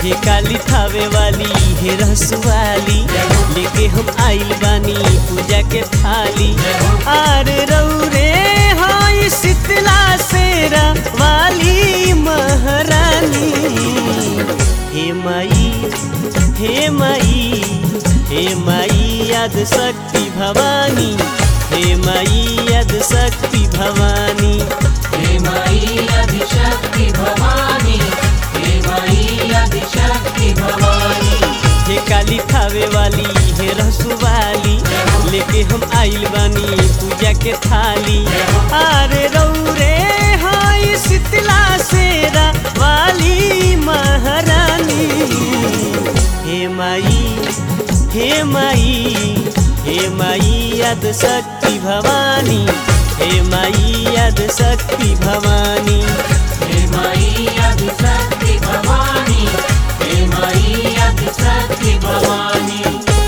हे काली थावे वाली हे रसवाली लेके हम आइल बानी पूजा के थाली आर रौरे हाय शीतला शेरा वाली महारानी हे माई हे माई हे माई याद शक्ति भवानी हे माई याद शक्ति भवानी हे माई आदिशक्ति भवानी हे माई आदिशक्ति भवानी हे काली खावे वाली हे रसुवाली लेके हम आइल बानी पूजा के थाली अरे रौरे हाय शीतला शेरा वाली महारानी हे माई हे माई हे माई याद शक्ति भवानी हे माई याद शक्ति भवानी हे माई आदिशक्ति भवानी हे माई आदिशक्ति भवानी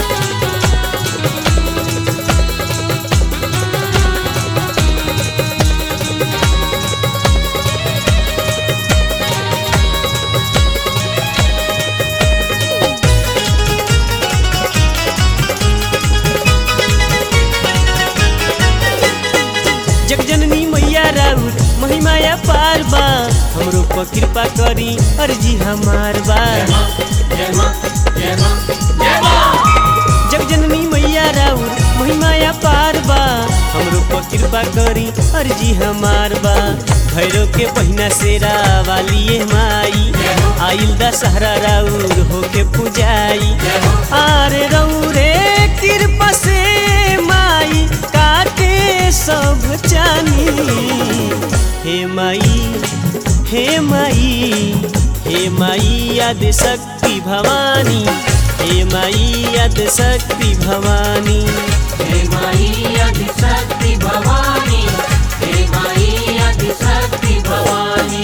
जगजननी मैया राउर महिमाया पार बा हमरो पर कृपा करी अर्जी हमार बा जय मां जय मां जय मां जगजननी मैया राउर महिमाया पार बा हमरो पर कृपा करी अर्जी हमार बा भैरव के बहिना सेरा वाली ये माई आइल दशहरा राउर होके पुजाई आरे रौरे कृपा से माई काटे सब चानी हे माई हे माई हे माई याद शक्ति भवानी हे माई याद शक्ति भवानी हे माई आदिशक्ति भवानी हे माई आदिशक्ति भवानी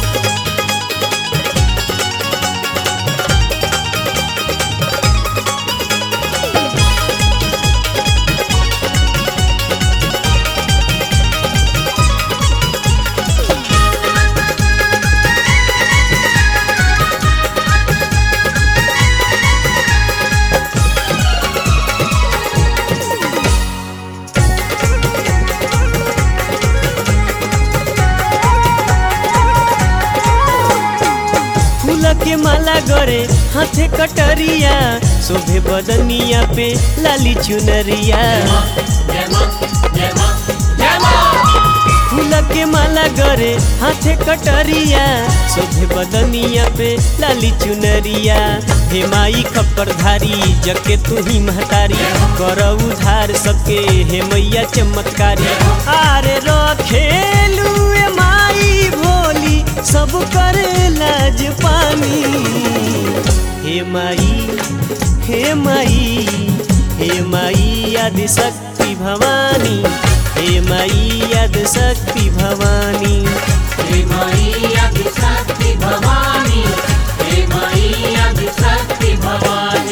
फूल के माला गरे हाथे कटरिया शोभे बदनिया पे लाली चुनरिया जय मां जय मां जय मां फूल के माला गरे हाथे कटरिया शोभे बदनिया पे लाली चुनरिया हे माई खप्पर धारी जके तू ही महतारी कर उधार सबके हे मैया चमत्कारी आरे रखेलू ए माई भोली सब कर लाज पानी हे माई हे माई हे माई याद शक्ति भवानी हे माई याद शक्ति भवानी हे माई आदिशक्ति भवानी हे माई आदिशक्ति भवानी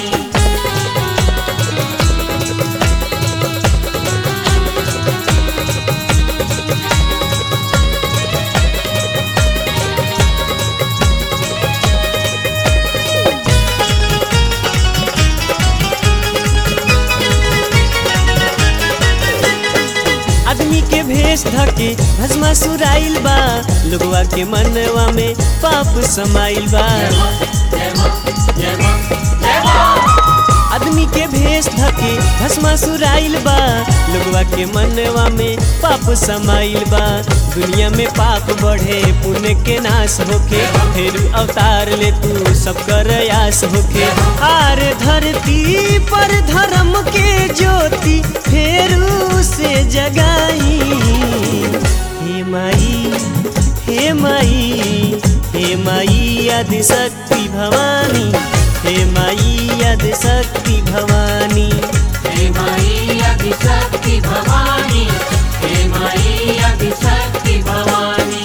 आदमी के भेष धके भस्मा सुराइल बा लोगवा के मनवा में पाप समाइल बा जय मां जय मां जय मां आदमी के भेष धके भस्मा सुराइल बा लोगवा के मनवा में पाप समाइल बा दुनिया में पाप बढ़े पुण्य के नाश होके फिर अवतार ले तू सब कर आस होके आर धरती पर धर्म के ज्योति फेरू से जगाई हे माई हे माई हे माई आदि शक्ति भवानी हे माई आदि शक्ति भवानी हे माई आदिशक्ति भवानी हे माई आदिशक्ति भवानी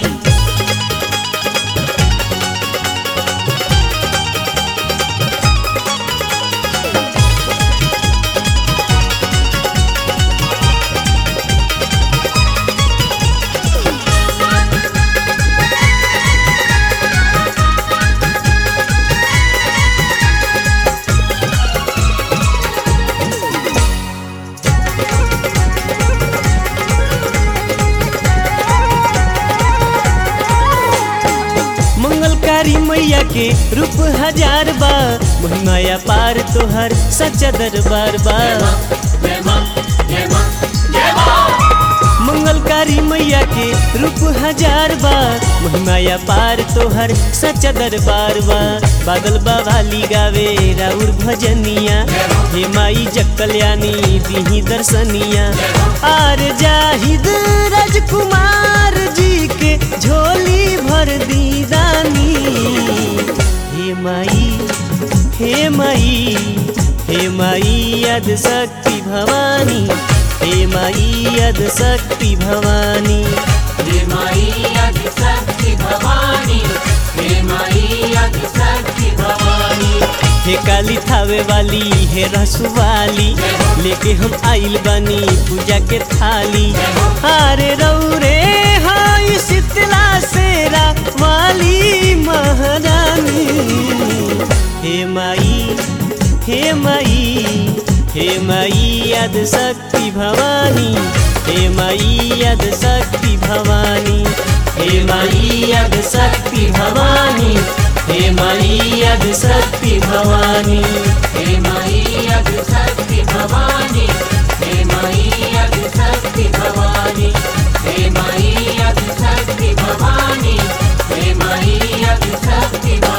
मंगलकारी मैया के रूप हजार बा महिमाया पार तोहर सच्चा दरबार बा जय मां जय मां जय मां मंगलकारी मैया के रूप हजार बा महिमाया पार तोहर सच्चा दरबार बा बादल बवाली गावे राउर भजनिया हे माई जकल्यानी दिही दर्शनिया आर जाहिद राजकुमार जी के झोली भर दी दानी हे माई हे माई हे माई यद शक्ति भवानी हे माई यद शक्ति भवानी हे माई आदि शक्ति भवानी हे माई आदि शक्ति भवानी हे काली थावे वाली हे रसु वाली लेके हम आइल बानी पूजा के थाली अरे रौरे हाय शीतला सेरा वाली महारानी हे माई हे माई हे माई यद शक्ति भवानी हे माई यद शक्ति भवानी हे माई यद शक्ति भवानी हे माई यद शक्ति भवानी हे माई आदि शक्ति भवानी हे माई आदि शक्ति भवानी हे माई आदि शक्ति भवानी हे माई आदि शक्ति